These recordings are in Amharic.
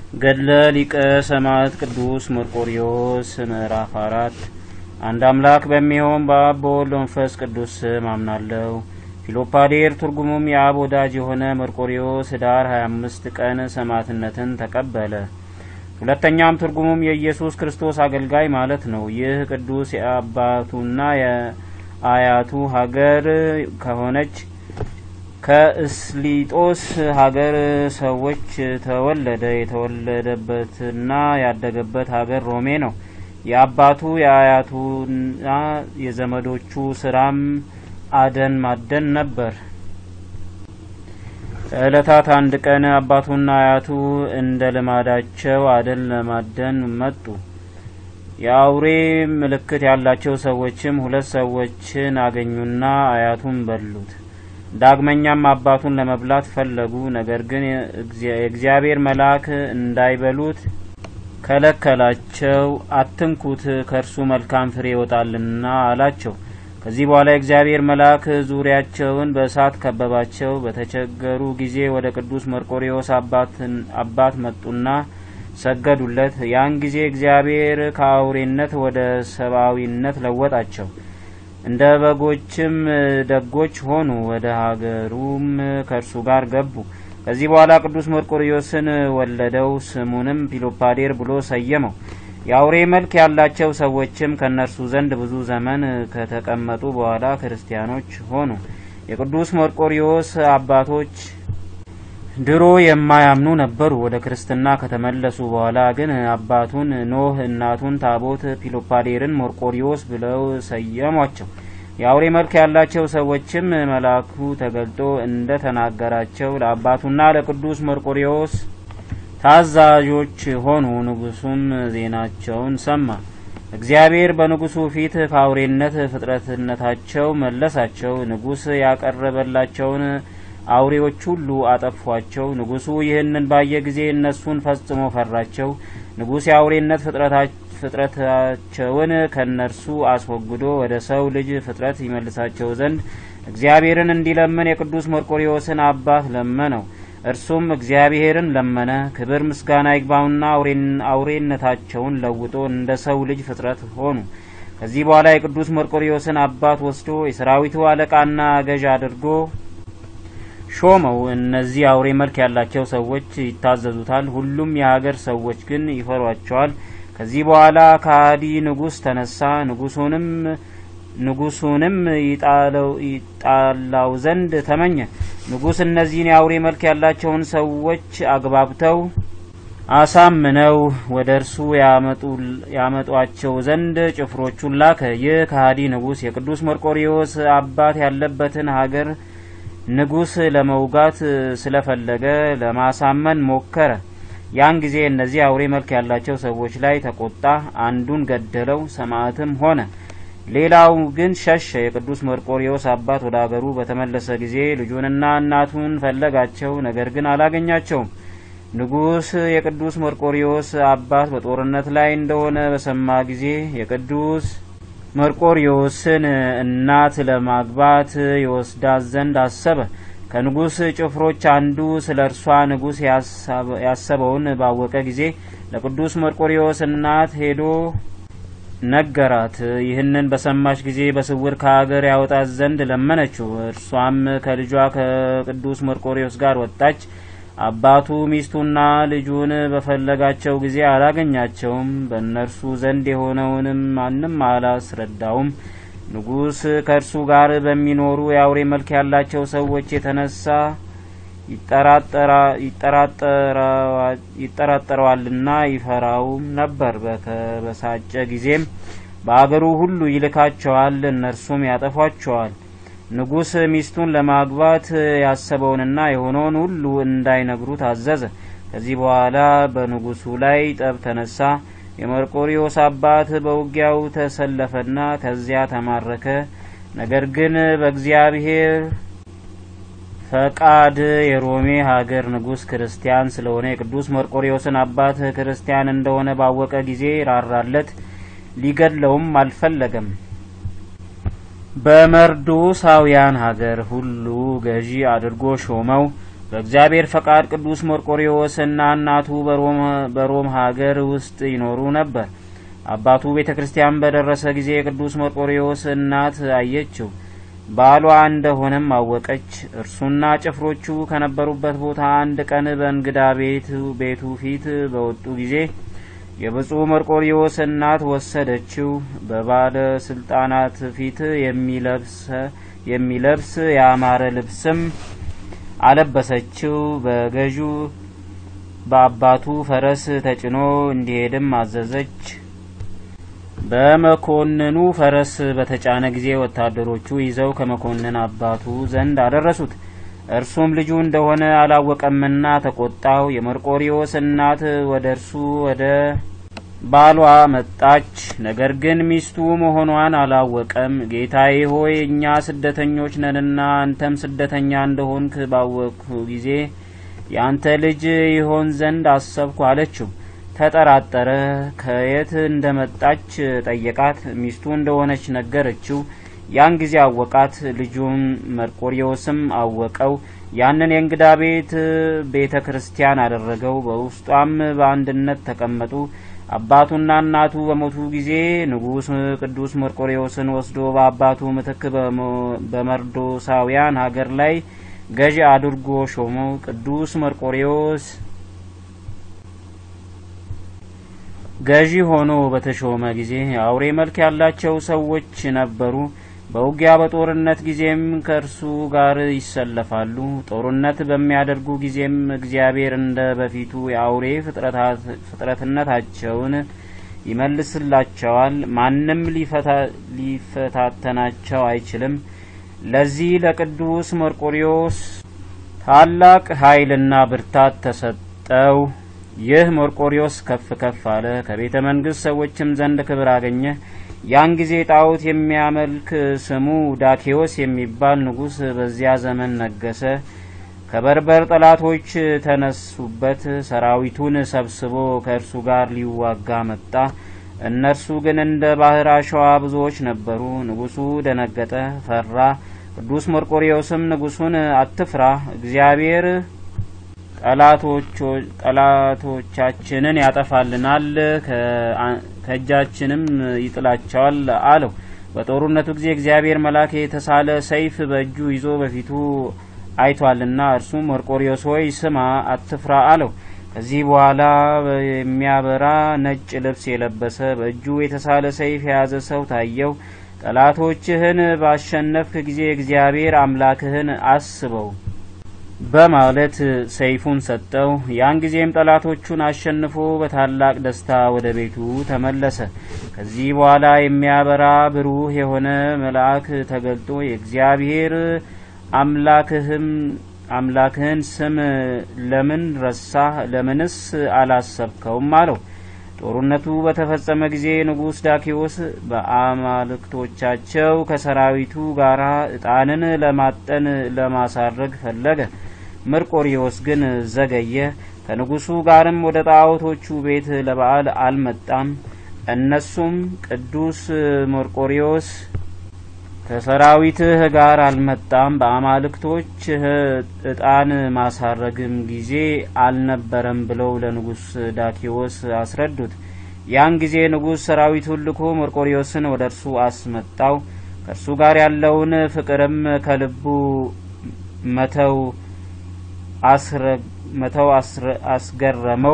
ገድለ ሊቀ ሰማዕት ቅዱስ መርቆሪዎስ ምዕራፍ አራት አንድ አምላክ በሚሆን በአብ በወልድ መንፈስ ቅዱስ ስም አምናለሁ። ፊሎፓዴር ትርጉሙም የአብ ወዳጅ የሆነ መርቆሪዎስ ኅዳር 25 ቀን ሰማዕትነትን ተቀበለ። ሁለተኛም ትርጉሙም የኢየሱስ ክርስቶስ አገልጋይ ማለት ነው። ይህ ቅዱስ የአባቱና የአያቱ ሀገር ከሆነች ከእስሊጦስ ሀገር ሰዎች ተወለደ። የተወለደበትና ያደገበት ሀገር ሮሜ ነው። የአባቱ የአያቱና የዘመዶቹ ስራም አደን ማደን ነበር። ከእለታት አንድ ቀን አባቱና አያቱ እንደ ልማዳቸው አደን ለማደን መጡ። የአውሬ ምልክት ያላቸው ሰዎችም ሁለት ሰዎችን አገኙና አያቱን በሉት። ዳግመኛም አባቱን ለመብላት ፈለጉ። ነገር ግን የእግዚአብሔር መልአክ እንዳይበሉት ከለከላቸው። አትንኩት፣ ከእርሱ መልካም ፍሬ ይወጣልና አላቸው። ከዚህ በኋላ የእግዚአብሔር መልአክ ዙሪያቸውን በእሳት ከበባቸው። በተቸገሩ ጊዜ ወደ ቅዱስ መርቆሪዎስ አባት መጡና ሰገዱለት። ያን ጊዜ እግዚአብሔር ከአውሬነት ወደ ሰብአዊነት ለወጣቸው። እንደ በጎችም ደጎች ሆኑ። ወደ ሀገሩም ከእርሱ ጋር ገቡ። ከዚህ በኋላ ቅዱስ መርቆሪዎስን ወለደው። ስሙንም ፊሎፓዴር ብሎ ሰየመው። የአውሬ መልክ ያላቸው ሰዎችም ከእነርሱ ዘንድ ብዙ ዘመን ከተቀመጡ በኋላ ክርስቲያኖች ሆኑ። የቅዱስ መርቆሪዎስ አባቶች ድሮ የማያምኑ ነበሩ። ወደ ክርስትና ከተመለሱ በኋላ ግን አባቱን ኖህ፣ እናቱን ታቦት፣ ፊሎፓዴርን መርቆሪዎስ ብለው ሰየሟቸው። የአውሬ መልክ ያላቸው ሰዎችም መልአኩ ተገልጦ እንደ ተናገራቸው ለአባቱና ለቅዱስ መርቆሪዎስ ታዛዦች ሆኑ። ንጉሱም ዜናቸውን ሰማ። እግዚአብሔር በንጉሱ ፊት ከአውሬነት ፍጥረትነታቸው መለሳቸው። ንጉስ ያቀረበላቸውን አውሬዎች ሁሉ አጠፏቸው። ንጉሱ ይህንን ባየ ጊዜ እነሱን ፈጽሞ ፈራቸው። ንጉስ የአውሬነት ፍጥረታቸውን ከእነርሱ አስወግዶ ወደ ሰው ልጅ ፍጥረት ይመልሳቸው ዘንድ እግዚአብሔርን እንዲለምን የቅዱስ መርቆሪዎስን አባት ለመነው። እርሱም እግዚአብሔርን ለመነ። ክብር ምስጋና ይግባውና አውሬነታቸውን ለውጦ እንደ ሰው ልጅ ፍጥረት ሆኑ። ከዚህ በኋላ የቅዱስ መርቆሪዎስን አባት ወስዶ የሰራዊቱ አለቃና ገዥ አድርጎ ሾመው። እነዚህ አውሬ መልክ ያላቸው ሰዎች ይታዘዙታል፣ ሁሉም የሀገር ሰዎች ግን ይፈሯቸዋል። ከዚህ በኋላ ከሃዲ ንጉስ ተነሳ። ንጉሱንም ንጉሱንም ይጣላው ዘንድ ተመኘ። ንጉስ እነዚህን የአውሬ መልክ ያላቸውን ሰዎች አግባብተው አሳምነው ወደ እርሱ ያመጧቸው ዘንድ ጭፍሮቹን ላከ። ይህ ከሃዲ ንጉስ የቅዱስ መርቆሪዎስ አባት ያለበትን ሀገር ንጉስ ለመውጋት ስለፈለገ ለማሳመን ሞከረ። ያን ጊዜ እነዚህ አውሬ መልክ ያላቸው ሰዎች ላይ ተቆጣ። አንዱን ገደለው፣ ሰማዕትም ሆነ። ሌላው ግን ሸሸ። የቅዱስ መርቆሪዎስ አባት ወደ አገሩ በተመለሰ ጊዜ ልጁንና እናቱን ፈለጋቸው፣ ነገር ግን አላገኛቸውም። ንጉስ የቅዱስ መርቆሪዎስ አባት በጦርነት ላይ እንደሆነ በሰማ ጊዜ የቅዱስ መርቆሪዎስን እናት ለማግባት የወስዳት ዘንድ አሰበ። ከንጉስ ጭፍሮች አንዱ ስለ እርሷ ንጉስ ያሰበውን ባወቀ ጊዜ ለቅዱስ መርቆሪዎስ እናት ሄዶ ነገራት። ይህንን በሰማች ጊዜ በስውር ከሀገር ያወጣት ዘንድ ለመነችው። እርሷም ከልጇ ከቅዱስ መርቆሪዎስ ጋር ወጣች። አባቱ ሚስቱና ልጁን በፈለጋቸው ጊዜ አላገኛቸውም። በእነርሱ ዘንድ የሆነውንም ማንም አላስረዳውም። ንጉስ ከእርሱ ጋር በሚኖሩ የአውሬ መልክ ያላቸው ሰዎች የተነሳ ይጠራጠረዋልና ይፈራውም ነበር። በተበሳጨ ጊዜም በአገሩ ሁሉ ይልካቸዋል፣ እነርሱም ያጠፏቸዋል። ንጉስ ሚስቱን ለማግባት ያሰበውንና የሆነውን ሁሉ እንዳይነግሩ ታዘዘ። ከዚህ በኋላ በንጉሱ ላይ ጠብ ተነሳ። የመርቆሪዎስ አባት በውጊያው ተሰለፈና ከዚያ ተማረከ። ነገር ግን በእግዚአብሔር ፈቃድ የሮሜ ሀገር ንጉስ ክርስቲያን ስለሆነ የቅዱስ መርቆሪዎስን አባት ክርስቲያን እንደሆነ ባወቀ ጊዜ ራራለት፣ ሊገድለውም አልፈለገም። በመርዶሳውያን ሀገር ሁሉ ገዢ አድርጎ ሾመው። በእግዚአብሔር ፈቃድ ቅዱስ መርቆሬዎስ እና እናቱ በሮም ሀገር ውስጥ ይኖሩ ነበር። አባቱ ቤተ ክርስቲያን በደረሰ ጊዜ ቅዱስ መርቆሬዎስ እናት አየችው። ባሏ እንደሆነም አወቀች። እርሱና ጭፍሮቹ ከነበሩበት ቦታ አንድ ቀን በእንግዳ ቤት ቤቱ ፊት በወጡ ጊዜ የብፁዕ መርቆሬዎስ እናት ወሰደችው። በባለ ስልጣናት ፊት የሚለብስ ያማረ ልብስም አለበሰችው። በገዢው በአባቱ ፈረስ ተጭኖ እንዲሄድም አዘዘች። በመኮንኑ ፈረስ በተጫነ ጊዜ ወታደሮቹ ይዘው ከመኮንን አባቱ ዘንድ አደረሱት። እርሱም ልጁ እንደሆነ አላወቀምና ተቆጣው። የመርቆሬዎስ እናት ወደ እርሱ ወደ ባሏ መጣች። ነገር ግን ሚስቱ መሆኗን አላወቀም። ጌታዬ ሆይ እኛ ስደተኞች ነንና አንተም ስደተኛ እንደሆንክ ባወቅሁ ጊዜ የአንተ ልጅ ይሆን ዘንድ አሰብኩ አለችው። ተጠራጠረ። ከየት እንደመጣች ጠየቃት። ሚስቱ እንደሆነች ነገረችው። ያን ጊዜ አወቃት። ልጁም መርቆሬዎስም አወቀው። ያንን የእንግዳ ቤት ቤተ ክርስቲያን አደረገው። በውስጧም በአንድነት ተቀመጡ። አባቱና እናቱ በሞቱ ጊዜ ንጉሥ ቅዱስ መርቆሬዎስን ወስዶ በአባቱ ምትክ በመርዶሳውያን ሀገር ላይ ገዢ አድርጎ ሾመው። ቅዱስ መርቆሬዎስ ገዢ ሆኖ በተሾመ ጊዜ አውሬ መልክ ያላቸው ሰዎች ነበሩ። በውጊያ በጦርነት ጊዜም ከእርሱ ጋር ይሰለፋሉ። ጦርነት በሚያደርጉ ጊዜም እግዚአብሔር እንደ በፊቱ የአውሬ ፍጥረትነታቸውን ይመልስላቸዋል። ማንም ሊፈታተናቸው አይችልም። ለዚህ ለቅዱስ መርቆሬዎስ ታላቅ ኃይልና ብርታት ተሰጠው። ይህ መርቆሬዎስ ከፍ ከፍ አለ፣ ከቤተ መንግስት ሰዎችም ዘንድ ክብር አገኘ። ያን ጊዜ ጣዖት የሚያመልክ ስሙ ዳኬዎስ የሚባል ንጉሥ በዚያ ዘመን ነገሰ። ከበርበር ጠላቶች ተነሱበት። ሰራዊቱን ሰብስቦ ከእርሱ ጋር ሊዋጋ መጣ። እነርሱ ግን እንደ ባህር አሸዋ ብዙዎች ነበሩ። ንጉሡ ደነገጠ፣ ፈራ። ቅዱስ መርቆሬዎስም ንጉሡን አትፍራ፣ እግዚአብሔር ጠላቶቻችንን ያጠፋልናል፣ ከእጃችንም ይጥላቸዋል አለው። በጦርነቱ ጊዜ እግዚአብሔር መልአክ የተሳለ ሰይፍ በእጁ ይዞ በፊቱ አይቷልና እርሱም መርቆሬዎስ ሆይ ስማ፣ አትፍራ አለው። ከዚህ በኋላ የሚያበራ ነጭ ልብስ የለበሰ በእጁ የተሳለ ሰይፍ የያዘ ሰው ታየው። ጠላቶችህን ባሸነፍክ ጊዜ እግዚአብሔር አምላክህን አስበው በማለት ሰይፉን ሰጠው። ያን ጊዜም ጠላቶቹን አሸንፎ በታላቅ ደስታ ወደ ቤቱ ተመለሰ። ከዚህ በኋላ የሚያበራ ብሩህ የሆነ መልአክ ተገልጦ የእግዚአብሔር አምላክህም አምላክህን ስም ለምን ረሳህ? ለምንስ አላሰብከውም? አለው። ጦርነቱ በተፈጸመ ጊዜ ንጉሥ ዳኪዎስ በአማልክቶቻቸው ከሰራዊቱ ጋር ዕጣንን ለማጠን ለማሳረግ ፈለገ። መርቆሬዎስ ግን ዘገየ። ከንጉሡ ጋርም ወደ ጣዖቶቹ ቤት ለበዓል አልመጣም። እነሱም ቅዱስ መርቆሬዎስ ከሰራዊትህ ጋር አልመጣም፣ በአማልክቶችህ ዕጣን ማሳረግም ጊዜ አልነበረም ብለው ለንጉሥ ዳኪዎስ አስረዱት። ያን ጊዜ ንጉሥ ሰራዊቱን ልኮ መርቆሬዎስን ወደ እርሱ አስመጣው። ከእርሱ ጋር ያለውን ፍቅርም ከልቡ መተው መተው አስገረመው።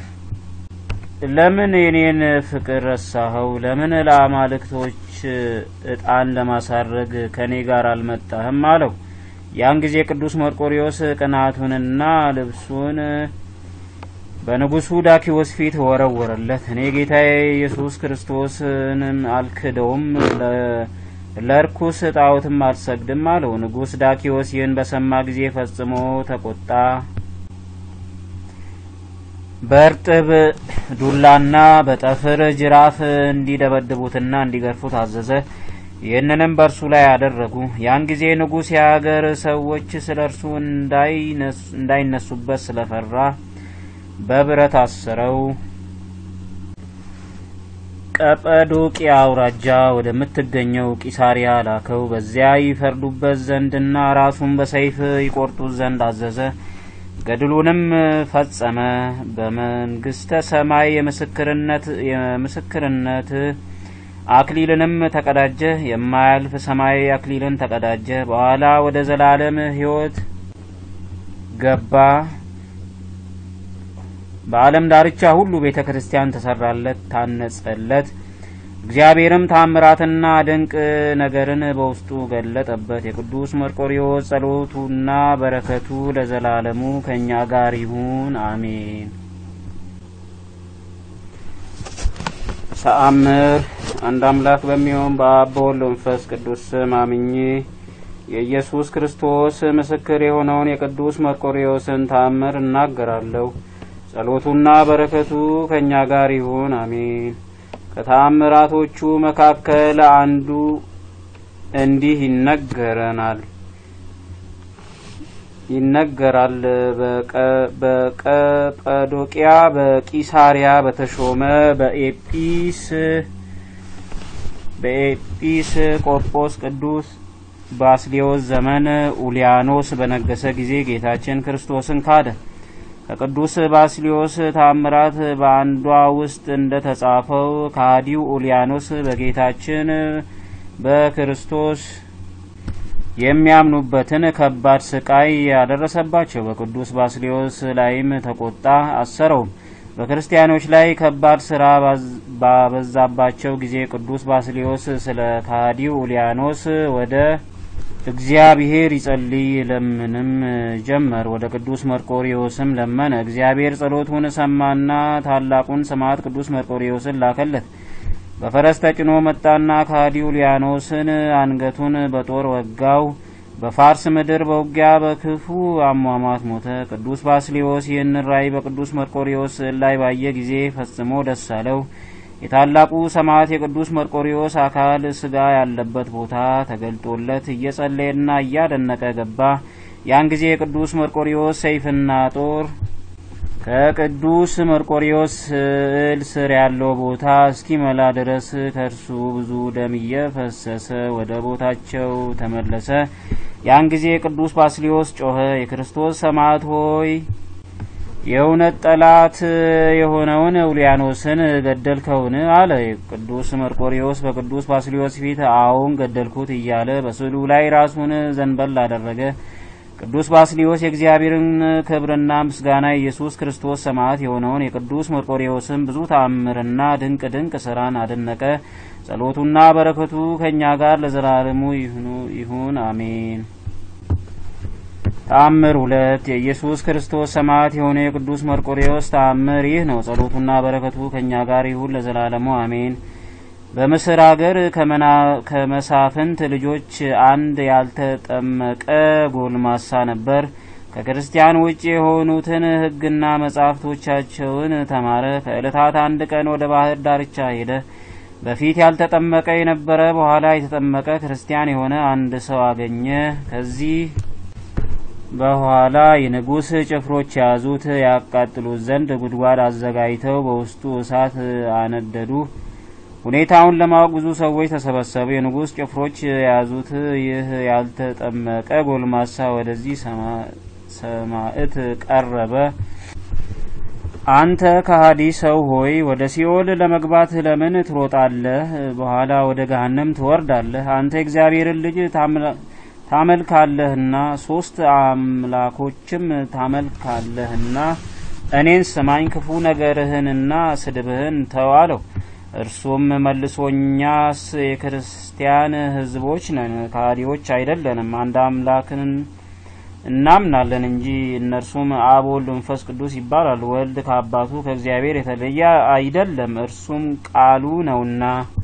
ለምን የኔን ፍቅር ረሳኸው? ለምን ለአማልክቶች ዕጣን ለማሳረግ ከኔ ጋር አልመጣህም? አለው። ያን ጊዜ ቅዱስ መርቆሬዎስ ቅናቱንና ልብሱን በንጉሡ ዳኪዎስ ፊት ወረወረለት። እኔ ጌታዬ ኢየሱስ ክርስቶስንም አልክደውም ለርኩስ ጣዖትም አልሰግድም አለው። ንጉሥ ዳኪዎስ ይህን በሰማ ጊዜ ፈጽሞ ተቆጣ። በእርጥብ ዱላና በጠፍር ጅራፍ እንዲደበድቡትና እንዲገርፉት አዘዘ። ይህንንም በእርሱ ላይ አደረጉ። ያን ጊዜ ንጉሥ የአገር ሰዎች ስለ እርሱ እንዳይነሱበት ስለፈራ በብረት አሰረው። ቀጰዶቅያ አውራጃ ወደምትገኘው ቂሳሪያ ላከው። በዚያ ይፈርዱበት ዘንድና ራሱን በሰይፍ ይቆርጡት ዘንድ አዘዘ። ገድሉንም ፈጸመ። በመንግስተ ሰማይ የምስክርነት የምስክርነት አክሊልንም ተቀዳጀ። የማያልፍ ሰማያዊ አክሊልን ተቀዳጀ። በኋላ ወደ ዘላለም ሕይወት ገባ። በዓለም ዳርቻ ሁሉ ቤተ ክርስቲያን ተሰራለት፣ ታነጸለት። እግዚአብሔርም ታምራትና ድንቅ ነገርን በውስጡ ገለጠበት። የቅዱስ መርቆሪዎስ ጸሎቱና በረከቱ ለዘላለሙ ከእኛ ጋር ይሁን አሜን። ተአምር አንድ አምላክ በሚሆን በአብ በወልድ በመንፈስ ቅዱስ ስም አምኜ የኢየሱስ ክርስቶስ ምስክር የሆነውን የቅዱስ መርቆሪዎስን ተአምር እናገራለሁ። ጸሎቱና በረከቱ ከእኛ ጋር ይሁን አሜን። ከተአምራቶቹ መካከል አንዱ እንዲህ ይነገረናል ይነገራል። በቀጰዶቅያ በቂሳሪያ በተሾመ በኤጲስ በኤጲስ ቆጶስ ቅዱስ ባስሌዎስ ዘመን ኡሊያኖስ በነገሰ ጊዜ ጌታችን ክርስቶስን ካደ። ከቅዱስ ባስሊዮስ ታምራት በአንዷ ውስጥ እንደ ተጻፈው ከሃዲው ኡሊያኖስ በጌታችን በክርስቶስ የሚያምኑበትን ከባድ ስቃይ ያደረሰባቸው። በቅዱስ ባስሊዮስ ላይም ተቆጣ፣ አሰረውም። በክርስቲያኖች ላይ ከባድ ስራ ባበዛባቸው ጊዜ ቅዱስ ባስሊዮስ ስለ ከሃዲው ኡሊያኖስ ወደ እግዚአብሔር ይጸልይ ለምንም ጀመር። ወደ ቅዱስ መርቆሪዎስም ለመነ። እግዚአብሔር ጸሎቱን ሰማና ታላቁን ሰማዕት ቅዱስ መርቆሪዎስን ላከለት። በፈረስ ተጭኖ መጣና ከሃዲው ኡሊያኖስን አንገቱን በጦር ወጋው። በፋርስ ምድር በውጊያ በክፉ አሟሟት ሞተ። ቅዱስ ባስሊዮስ ይህን ራእይ በቅዱስ መርቆሪዎስ ላይ ባየ ጊዜ ፈጽሞ ደስ አለው። የታላቁ ሰማዕት የቅዱስ መርቆሪዎስ አካል ስጋ ያለበት ቦታ ተገልጦለት እየጸለየና እያደነቀ ገባ። ያን ጊዜ የቅዱስ መርቆሪዎስ ሰይፍና ጦር ከቅዱስ መርቆሪዎስ ስዕል ስር ያለው ቦታ እስኪመላ ድረስ ከእርሱ ብዙ ደም እየፈሰሰ ወደ ቦታቸው ተመለሰ። ያን ጊዜ ቅዱስ ባስሊዮስ ጮኸ፣ የክርስቶስ ሰማዕት ሆይ የእውነት ጠላት የሆነውን ኡሊያኖስን ገደልከውን? አለ። ቅዱስ መርቆሪዎስ በቅዱስ ባስሊዮስ ፊት አዎን ገደልኩት እያለ በስዕሉ ላይ ራሱን ዘንበል አደረገ። ቅዱስ ባስሊዮስ የእግዚአብሔርን ክብርና ምስጋና ኢየሱስ ክርስቶስ ሰማዕት የሆነውን የቅዱስ መርቆሪዎስን ብዙ ተአምርና ድንቅ ድንቅ ስራን አደነቀ። ጸሎቱና በረከቱ ከእኛ ጋር ለዘላለሙ ይሁን አሜን። ተአምር ሁለት የኢየሱስ ክርስቶስ ሰማዕት የሆነ የቅዱስ መርቆሪዎስ ተአምር ይህ ነው። ጸሎቱና በረከቱ ከእኛ ጋር ይሁን ለዘላለሙ አሜን። በምስር አገር ከመሳፍንት ልጆች አንድ ያልተጠመቀ ጎልማሳ ነበር። ከክርስቲያን ውጭ የሆኑትን ሕግና መጻሕፍቶቻቸውን ተማረ። ከዕለታት አንድ ቀን ወደ ባህር ዳርቻ ሄደ። በፊት ያልተጠመቀ የነበረ በኋላ የተጠመቀ ክርስቲያን የሆነ አንድ ሰው አገኘ። ከዚህ በኋላ የንጉሥ ጭፍሮች የያዙት ያቃጥሉት ዘንድ ጉድጓድ አዘጋጅተው በውስጡ እሳት አነደዱ። ሁኔታውን ለማወቅ ብዙ ሰዎች ተሰበሰቡ። የንጉሥ ጭፍሮች የያዙት ይህ ያልተጠመቀ ጎልማሳ ወደዚህ ሰማዕት ቀረበ። አንተ ከሃዲ ሰው ሆይ ወደ ሲኦል ለመግባት ለምን ትሮጣለህ? በኋላ ወደ ገሃነም ትወርዳለህ። አንተ የእግዚአብሔርን ልጅ ታመልካለህና ሶስት አምላኮችም ታመልካለህና እኔን ስማኝ፣ ክፉ ነገርህንና ስድብህን ተው አለው። እርሱም መልሶ እኛስ የክርስቲያን ሕዝቦች ነን፣ ከሃዲዎች አይደለንም። አንድ አምላክን እናምናለን እንጂ እነርሱም አብ፣ ወልድ፣ መንፈስ ቅዱስ ይባላሉ። ወልድ ከአባቱ ከእግዚአብሔር የተለየ አይደለም፣ እርሱም ቃሉ ነውና።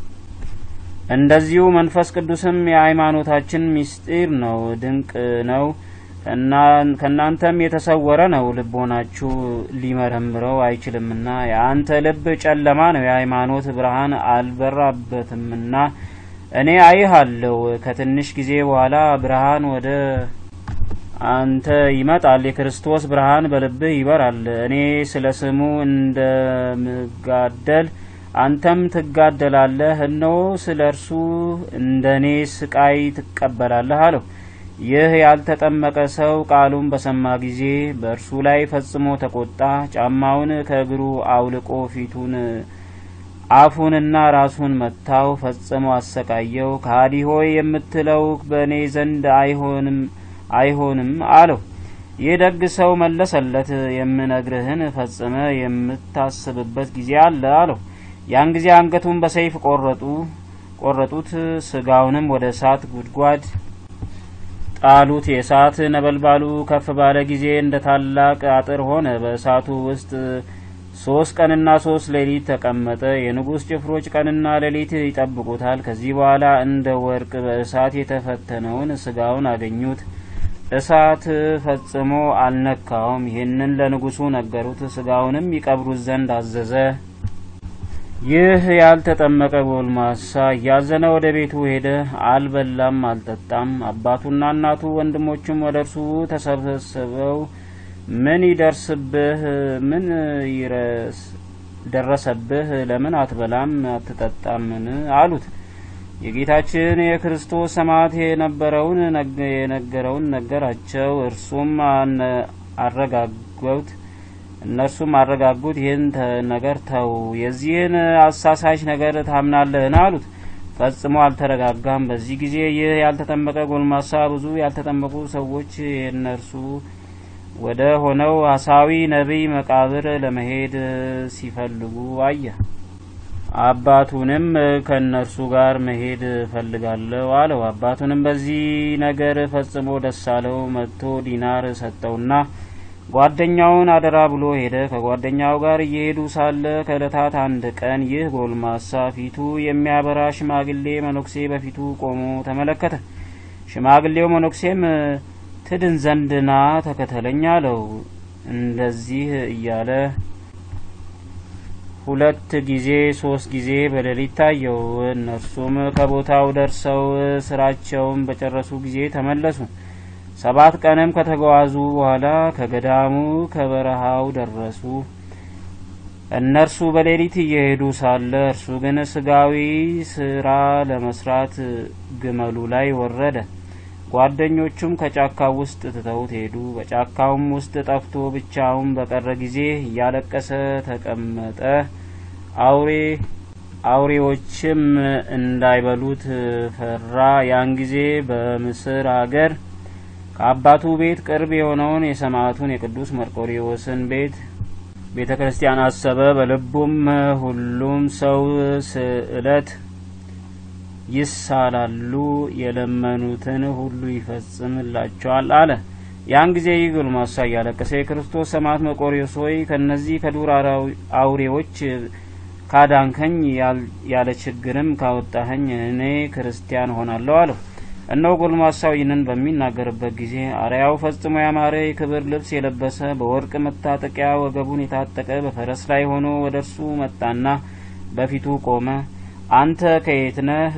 እንደዚሁ መንፈስ ቅዱስም የሃይማኖታችን ምስጢር ነው፣ ድንቅ ነው፣ ከእናንተም የተሰወረ ነው፣ ልቦናችሁ ሊመረምረው አይችልምና። የአንተ ልብ ጨለማ ነው፣ የሃይማኖት ብርሃን አልበራበትምና። እኔ አይሃለሁ፣ ከትንሽ ጊዜ በኋላ ብርሃን ወደ አንተ ይመጣል፣ የክርስቶስ ብርሃን በልብህ ይበራል። እኔ ስለ ስሙ እንደምጋደል አንተም ትጋደላለህ። እነሆ ስለ እርሱ እንደ እኔ ስቃይ ትቀበላለህ አለው። ይህ ያልተጠመቀ ሰው ቃሉን በሰማ ጊዜ በእርሱ ላይ ፈጽሞ ተቆጣ። ጫማውን ከእግሩ አውልቆ ፊቱን አፉንና ራሱን መታው፣ ፈጽሞ አሰቃየው። ከሃዲ ሆይ የምትለው በእኔ ዘንድ አይሆንም አይሆንም አለው። ይህ ደግ ሰው መለሰለት፣ የምነግርህን ፈጽመ የምታስብበት ጊዜ አለ አለው። ያን ጊዜ አንገቱን በሰይፍ ቆረጡ ቆረጡት፣ ስጋውንም ወደ እሳት ጉድጓድ ጣሉት። የእሳት ነበልባሉ ከፍ ባለ ጊዜ እንደ ታላቅ አጥር ሆነ። በእሳቱ ውስጥ ሶስት ቀንና ሶስት ሌሊት ተቀመጠ። የንጉሥ ጭፍሮች ቀንና ሌሊት ይጠብቁታል። ከዚህ በኋላ እንደ ወርቅ በእሳት የተፈተነውን ስጋውን አገኙት። እሳት ፈጽሞ አልነካውም። ይህንን ለንጉሱ ነገሩት። ስጋውንም ይቀብሩት ዘንድ አዘዘ። ይህ ያልተጠመቀ ጎልማሳ እያዘነ ወደ ቤቱ ሄደ። አልበላም፣ አልጠጣም። አባቱና እናቱ ወንድሞቹም ወደ እርሱ ተሰብስበው ምን ይደርስብህ? ምን ደረሰብህ? ለምን አትበላም አትጠጣምን? አሉት። የጌታችን የክርስቶስ ሰማዕት የነበረውን የነገረውን ነገራቸው። እርሱም አረጋጉት እነርሱም አረጋጉት። ይህን ነገር ተው፣ የዚህን አሳሳች ነገር ታምናለህን? አሉት። ፈጽሞ አልተረጋጋም። በዚህ ጊዜ ይህ ያልተጠመቀ ጎልማሳ ብዙ ያልተጠመቁ ሰዎች የእነርሱ ወደ ሆነው አሳዊ ነቢይ መቃብር ለመሄድ ሲፈልጉ አየ። አባቱንም ከእነርሱ ጋር መሄድ እፈልጋለሁ አለው። አባቱንም በዚህ ነገር ፈጽሞ ደስ አለው። መጥቶ ዲናር ሰጠውና ጓደኛውን አደራ ብሎ ሄደ። ከጓደኛው ጋር እየሄዱ ሳለ ከእለታት አንድ ቀን ይህ ጎልማሳ ፊቱ የሚያበራ ሽማግሌ መነኩሴ በፊቱ ቆሞ ተመለከተ። ሽማግሌው መነኩሴም ትድን ዘንድ ና ተከተለኝ አለው። እንደዚህ እያለ ሁለት ጊዜ ሶስት ጊዜ በሌሊት ታየው። እነርሱም ከቦታው ደርሰው ስራቸውን በጨረሱ ጊዜ ተመለሱ። ሰባት ቀንም ከተጓዙ በኋላ ከገዳሙ ከበረሃው ደረሱ። እነርሱ በሌሊት እየሄዱ ሳለ እርሱ ግን ስጋዊ ስራ ለመስራት ግመሉ ላይ ወረደ። ጓደኞቹም ከጫካው ውስጥ ትተውት ሄዱ። በጫካውም ውስጥ ጠፍቶ ብቻውን በቀረ ጊዜ እያለቀሰ ተቀመጠ። አውሬ አውሬዎችም እንዳይበሉት ፈራ። ያን ጊዜ በምስር አገር ከአባቱ ቤት ቅርብ የሆነውን የሰማዕቱን የቅዱስ መርቆሪዎስን ቤት ቤተ ክርስቲያን አሰበ። በልቡም ሁሉም ሰው ስዕለት ይሳላሉ፣ የለመኑትን ሁሉ ይፈጽምላቸዋል አለ። ያን ጊዜ ይህ ጎልማሳ እያለቀሰ የክርስቶስ ሰማዕት መርቆሬዎስ ሆይ ከእነዚህ ከዱር አውሬዎች ካዳንከኝ፣ ያለ ችግርም ካወጣኸኝ እኔ ክርስቲያን ሆናለሁ አለው። እነሆ ጎልማሳው ይህንን በሚናገርበት ጊዜ አርያው ፈጽሞ ያማረ የክብር ልብስ የለበሰ በወርቅ መታጠቂያ ወገቡን የታጠቀ በፈረስ ላይ ሆኖ ወደ እርሱ መጣና በፊቱ ቆመ። አንተ ከየት ነህ?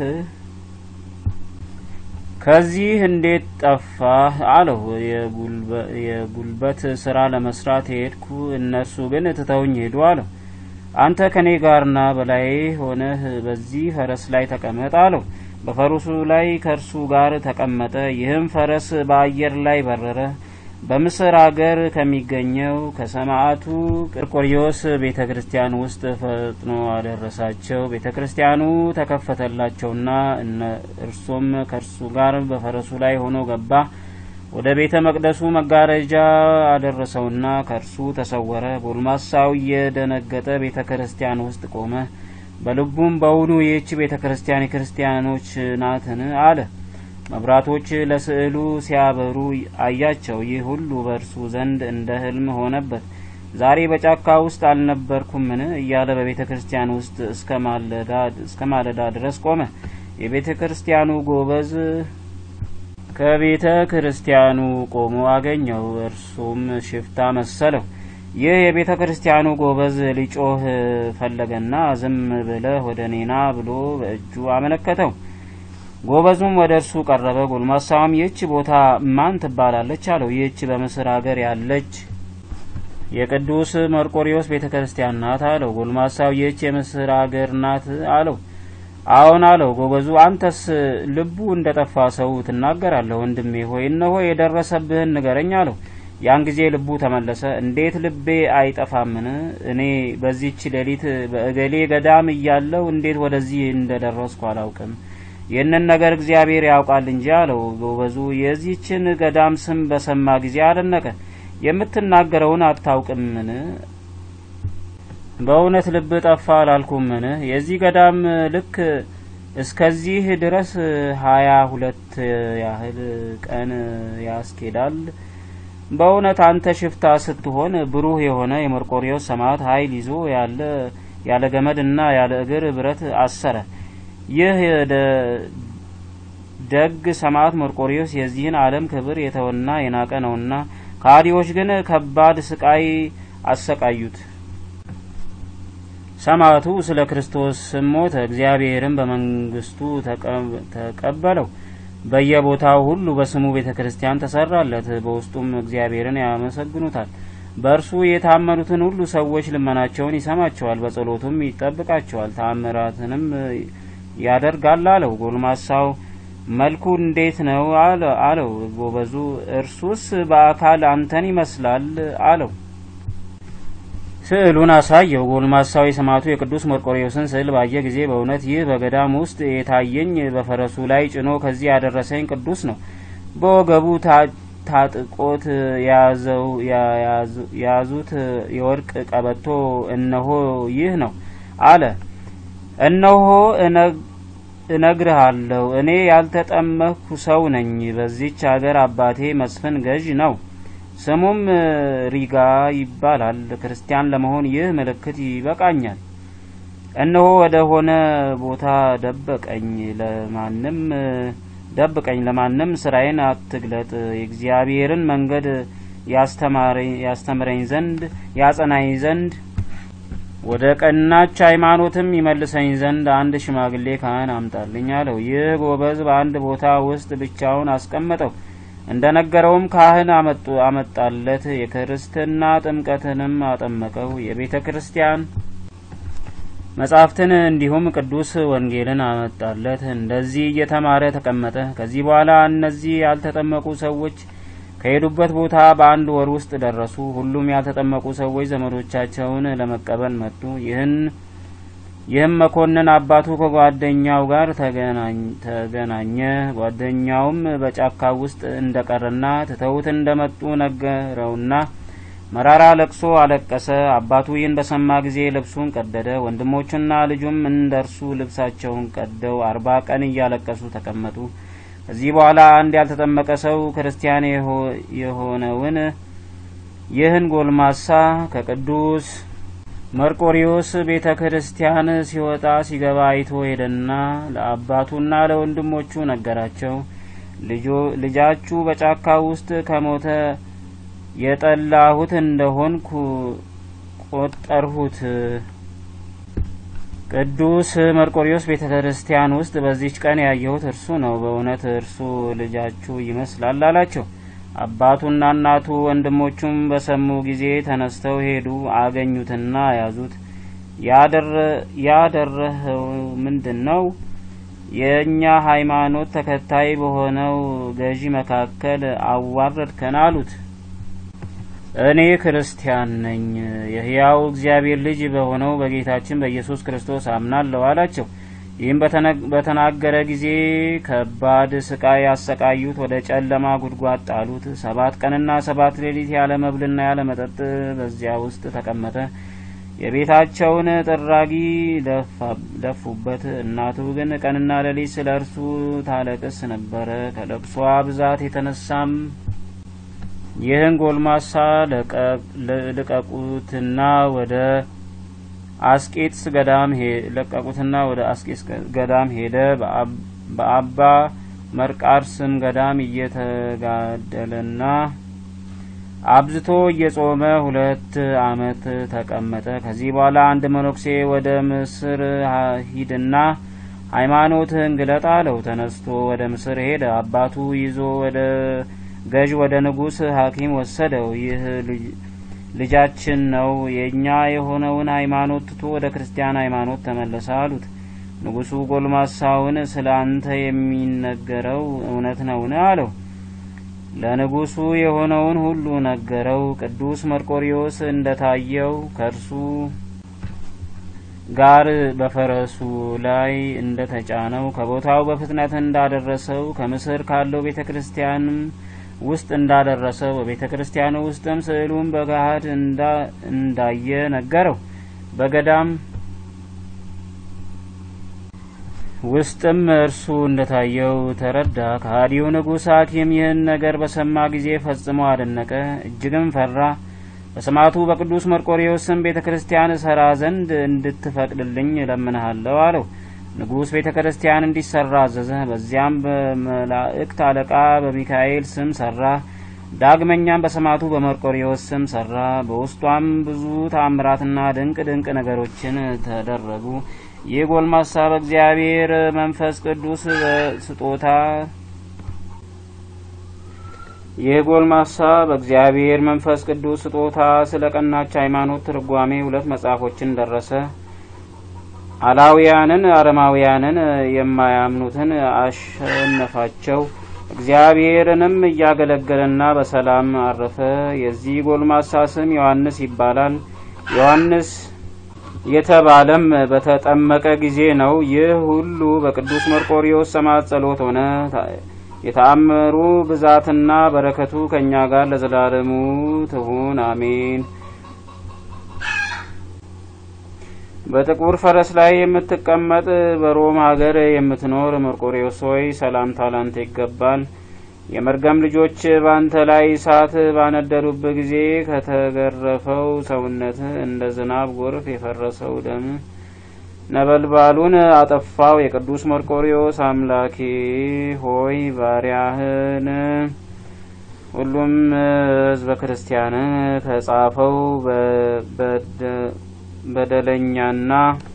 ከዚህ እንዴት ጠፋህ? አለው። የጉልበት ስራ ለመስራት ሄድኩ፣ እነርሱ ግን ትተውኝ ሄዱ አለው። አንተ ከኔ ጋርና በላይ ሆነህ በዚህ ፈረስ ላይ ተቀመጥ አለው። በፈረሱ ላይ ከእርሱ ጋር ተቀመጠ። ይህም ፈረስ በአየር ላይ በረረ። በምስር አገር ከሚገኘው ከሰማዕቱ መርቆሬዎስ ቤተ ክርስቲያን ውስጥ ፈጥኖ አደረሳቸው። ቤተ ክርስቲያኑ ተከፈተላቸውና እርሱም ከእርሱ ጋር በፈረሱ ላይ ሆኖ ገባ። ወደ ቤተ መቅደሱ መጋረጃ አደረሰውና ከእርሱ ተሰወረ። ጎልማሳው እየደነገጠ ቤተ ክርስቲያን ውስጥ ቆመ። በልቡም በውኑ ይህች ቤተ ክርስቲያን የክርስቲያኖች ናትን? አለ። መብራቶች ለስዕሉ ሲያበሩ አያቸው። ይህ ሁሉ በእርሱ ዘንድ እንደ ሕልም ሆነበት። ዛሬ በጫካ ውስጥ አልነበርኩምን? እያለ በቤተ ክርስቲያን ውስጥ እስከ ማለዳ ድረስ ቆመ። የቤተ ክርስቲያኑ ጎበዝ ከቤተ ክርስቲያኑ ቆሞ አገኘው። እርሱም ሽፍታ መሰለው። ይህ የቤተ ክርስቲያኑ ጎበዝ ሊጮህ ፈለገና ዝም ብለህ ወደ ኔና ብሎ በእጁ አመለከተው። ጎበዙም ወደ እርሱ ቀረበ። ጎልማሳውም ይህች ቦታ ማን ትባላለች? አለው። ይህች በምስር አገር ያለች የቅዱስ መርቆሬዎስ ቤተ ክርስቲያን ናት አለው። ጎልማሳው ይህች የምስር አገር ናት አለው። አዎን አለው ጎበዙ። አንተስ ልቡ እንደ ጠፋ ሰው ትናገራለህ። ወንድሜ ሆይ እነሆ የደረሰብህን ንገረኝ አለው። ያን ጊዜ ልቡ ተመለሰ። እንዴት ልቤ አይጠፋምን? እኔ በዚህች ሌሊት በእገሌ ገዳም እያለው እንዴት ወደዚህ እንደ ደረስኩ አላውቅም። ይህንን ነገር እግዚአብሔር ያውቃል እንጂ አለው ጎበዙ። የዚህችን ገዳም ስም በሰማ ጊዜ አደነቀ። የምትናገረውን አታውቅምን? በእውነት ልብ ጠፋ አላልኩምን? የዚህ ገዳም ልክ እስከዚህ ድረስ ሀያ ሁለት ያህል ቀን ያስኬዳል። በእውነት አንተ ሽፍታ ስትሆን ብሩህ የሆነ የመርቆሪዎስ ሰማዕት ኃይል ይዞ ያለ ያለ ገመድ እና ያለ እግር ብረት አሰረ። ይህ ደግ ሰማዕት መርቆሪዎስ የዚህን ዓለም ክብር የተወና የናቀ ነውና ከሃዲዎች ግን ከባድ ስቃይ አሰቃዩት። ሰማዕቱ ስለ ክርስቶስ ሞተ፣ እግዚአብሔርም በመንግስቱ ተቀበለው። በየቦታው ሁሉ በስሙ ቤተ ክርስቲያን ተሰራለት፣ በውስጡም እግዚአብሔርን ያመሰግኑታል። በእርሱ የታመኑትን ሁሉ ሰዎች ልመናቸውን ይሰማቸዋል፣ በጸሎቱም ይጠብቃቸዋል፣ ተአምራትንም ያደርጋል አለው። ጎልማሳው መልኩ እንዴት ነው አለው። ጎበዙ እርሱስ በአካል አንተን ይመስላል አለው። ስዕሉን አሳየው። ጎልማሳው የሰማዕቱ የቅዱስ መርቆሬዎስን ስዕል ባየ ጊዜ በእውነት ይህ በገዳም ውስጥ የታየኝ በፈረሱ ላይ ጭኖ ከዚህ ያደረሰኝ ቅዱስ ነው። በወገቡ ታጥቆት የያዙት የወርቅ ቀበቶ እነሆ ይህ ነው አለ። እነሆ እነግርሃለሁ፣ እኔ ያልተጠመቅኩ ሰው ነኝ። በዚች አገር አባቴ መስፍን ገዥ ነው። ስሙም ሪጋ ይባላል። ክርስቲያን ለመሆን ይህ ምልክት ይበቃኛል። እነሆ ወደ ሆነ ቦታ ደበቀኝ፣ ለማንም ደብቀኝ፣ ለማንም ስራዬን አትግለጥ። የእግዚአብሔርን መንገድ ያስተምረኝ ዘንድ ያጸናኝ ዘንድ ወደ ቀናች ሃይማኖትም ይመልሰኝ ዘንድ አንድ ሽማግሌ ካህን አምጣልኝ አለው። ይህ ጎበዝ በአንድ ቦታ ውስጥ ብቻውን አስቀመጠው። እንደ ነገረውም ካህን አመጡ አመጣለት። የክርስትና ጥምቀትንም አጠመቀው። የቤተ ክርስቲያን መጻሕፍትን እንዲሁም ቅዱስ ወንጌልን አመጣለት። እንደዚህ እየተማረ ተቀመጠ። ከዚህ በኋላ እነዚህ ያልተጠመቁ ሰዎች ከሄዱበት ቦታ በአንድ ወር ውስጥ ደረሱ። ሁሉም ያልተጠመቁ ሰዎች ዘመዶቻቸውን ለመቀበል መጡ። ይህን ይህም መኮንን አባቱ ከጓደኛው ጋር ተገናኘ። ጓደኛውም በጫካ ውስጥ እንደቀረና ትተውት እንደመጡ ነገረውና መራራ ለቅሶ አለቀሰ። አባቱ ይህን በሰማ ጊዜ ልብሱን ቀደደ። ወንድሞቹና ልጁም እንደ እርሱ ልብሳቸውን ቀደው አርባ ቀን እያለቀሱ ተቀመጡ። ከዚህ በኋላ አንድ ያልተጠመቀ ሰው ክርስቲያን የሆነውን ይህን ጎልማሳ ከቅዱስ መርቆሪዎስ ቤተ ክርስቲያን ሲወጣ ሲገባ አይቶ ሄደና ለአባቱና ለወንድሞቹ ነገራቸው። ልጃችሁ በጫካ ውስጥ ከሞተ የጠላሁት እንደሆንኩ ቆጠርሁት። ቅዱስ መርቆሪዎስ ቤተ ክርስቲያን ውስጥ በዚች ቀን ያየሁት እርሱ ነው። በእውነት እርሱ ልጃችሁ ይመስላል አላቸው። አባቱና እናቱ ወንድሞቹም በሰሙ ጊዜ ተነስተው ሄዱ። አገኙትና ያዙት። ያደረኸው ምንድን ነው? የእኛ ሃይማኖት ተከታይ በሆነው ገዢ መካከል አዋረድከን አሉት። እኔ ክርስቲያን ነኝ፣ የሕያው እግዚአብሔር ልጅ በሆነው በጌታችን በኢየሱስ ክርስቶስ አምናለሁ አላቸው። ይህም በተናገረ ጊዜ ከባድ ስቃይ ያሰቃዩት፣ ወደ ጨለማ ጉድጓድ ጣሉት። ሰባት ቀንና ሰባት ሌሊት ያለ መብልና ያለ መጠጥ በዚያ ውስጥ ተቀመጠ። የቤታቸውን ጥራጊ ደፉበት። እናቱ ግን ቀንና ሌሊት ስለ እርሱ ታለቅስ ነበረ። ከለቅሷ ብዛት የተነሳም ይህን ጎልማሳ ልቀቁትና ወደ አስቄጥስ ገዳም ለቀቁትና ወደ አስቄጥስ ገዳም ሄደ። በአባ መርቃርስም ገዳም እየተጋደለና አብዝቶ እየጾመ ሁለት ዓመት ተቀመጠ። ከዚህ በኋላ አንድ መነኩሴ ወደ ምስር ሂድና ሃይማኖትህን ግለጥ አለው። ተነስቶ ወደ ምስር ሄደ። አባቱ ይዞ ወደ ገዥ ወደ ንጉሥ ሐኪም ወሰደው። ይህ ልጃችን ነው፣ የእኛ የሆነውን ሃይማኖት ትቶ ወደ ክርስቲያን ሃይማኖት ተመለሰ አሉት። ንጉሡ ጎልማሳውን ስለ አንተ የሚነገረው እውነት ነውን? አለው። ለንጉሡ የሆነውን ሁሉ ነገረው። ቅዱስ መርቆሪዎስ እንደታየው ከእርሱ ጋር በፈረሱ ላይ እንደተጫነው ከቦታው በፍጥነት እንዳደረሰው ከምስር ካለው ቤተ ክርስቲያንም ውስጥ እንዳደረሰው በቤተ ክርስቲያኑ ውስጥም ስዕሉን በገሃድ እንዳየ ነገረው። በገዳም ውስጥም እርሱ እንደታየው ተረዳ። ከሃዲው ንጉሥ ሐኪም ይህን ነገር በሰማ ጊዜ ፈጽሞ አደነቀ፣ እጅግም ፈራ። በሰማዕቱ በቅዱስ መርቆሬዎስ ስም ቤተ ክርስቲያን እሰራ ዘንድ እንድትፈቅድልኝ እለምንሃለሁ አለው። ንጉሥ ቤተ ክርስቲያን እንዲሰራ አዘዘ። በዚያም በመላእክት አለቃ በሚካኤል ስም ሰራ። ዳግመኛም በሰማዕቱ በመርቆሬዎስ ስም ሰራ። በውስጧም ብዙ ታምራትና ድንቅ ድንቅ ነገሮችን ተደረጉ። ይህ ጎልማሳ በእግዚአብሔር መንፈስ ቅዱስ ስጦታ ይህ ጎልማሳ በእግዚአብሔር መንፈስ ቅዱስ ስጦታ ስለ ቀናች ሃይማኖት ትርጓሜ ሁለት መጽሐፎችን ደረሰ። አላውያንን አረማውያንን የማያምኑትን አሸነፋቸው። እግዚአብሔርንም እያገለገለና በሰላም አረፈ። የዚህ ጎልማሳ ስም ዮሐንስ ይባላል። ዮሐንስ የተባለም በተጠመቀ ጊዜ ነው። ይህ ሁሉ በቅዱስ መርቆሪዎስ ሰማዕት ጸሎት ሆነ። የተአምሩ ብዛትና በረከቱ ከእኛ ጋር ለዘላለሙ ትሁን አሜን። በጥቁር ፈረስ ላይ የምትቀመጥ በሮም ሀገር የምትኖር መርቆሬዎስ ሆይ ሰላምታ ላንተ ይገባል። የመርገም ልጆች ባንተ ላይ እሳት ባነደዱበት ጊዜ ከተገረፈው ሰውነት እንደ ዝናብ ጎርፍ የፈረሰው ደም ነበልባሉን አጠፋው። የቅዱስ መርቆሬዎስ አምላኬ ሆይ ባሪያህን ሁሉም ሕዝበ ክርስቲያን ከጻፈው በደለኛና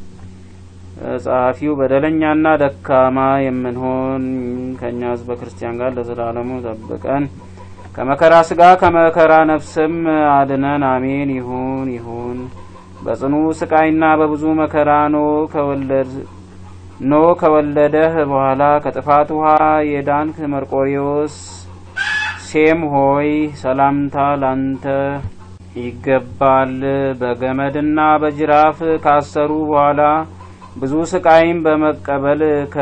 ጸሐፊው በደለኛና ደካማ የምንሆን ከእኛ ሕዝበ ክርስቲያን ጋር ለዘላለሙ ጠብቀን ከመከራ ስጋ ከመከራ ነፍስም አድነን። አሜን። ይሁን ይሁን። በጽኑ ስቃይና በብዙ መከራ ኖ ከወለድ ኖ ከወለደህ በኋላ ከጥፋት ውሃ የዳንክ መርቆሬዎስ ሴም ሆይ ሰላምታ ላንተ ይገባል። በገመድና በጅራፍ ካሰሩ በኋላ ብዙ ስቃይም በመቀበል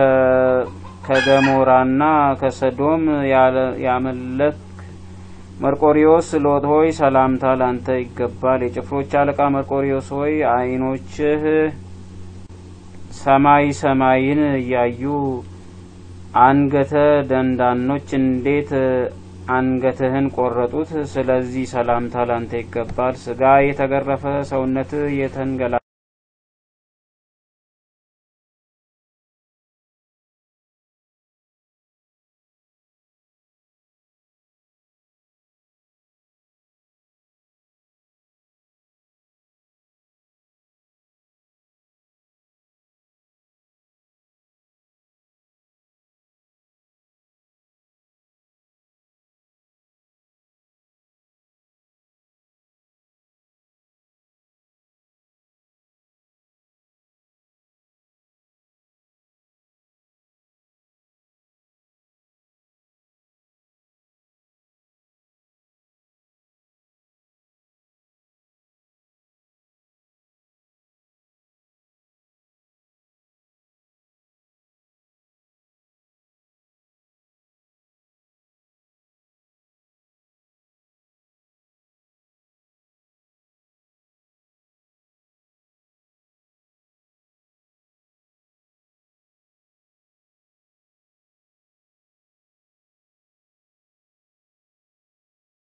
ከገሞራና ከሰዶም ያመለክ መርቆሪዎስ ሎጥ ሆይ ሰላምታ ላንተ ይገባል። የጭፍሮች አለቃ መርቆሪዎስ ሆይ ዓይኖችህ ሰማይ ሰማይን እያዩ አንገተ ደንዳኖች እንዴት አንገትህን ቆረጡት? ስለዚህ ሰላምታ ላንተ ይገባል። ስጋ የተገረፈ ሰውነት የተንገላ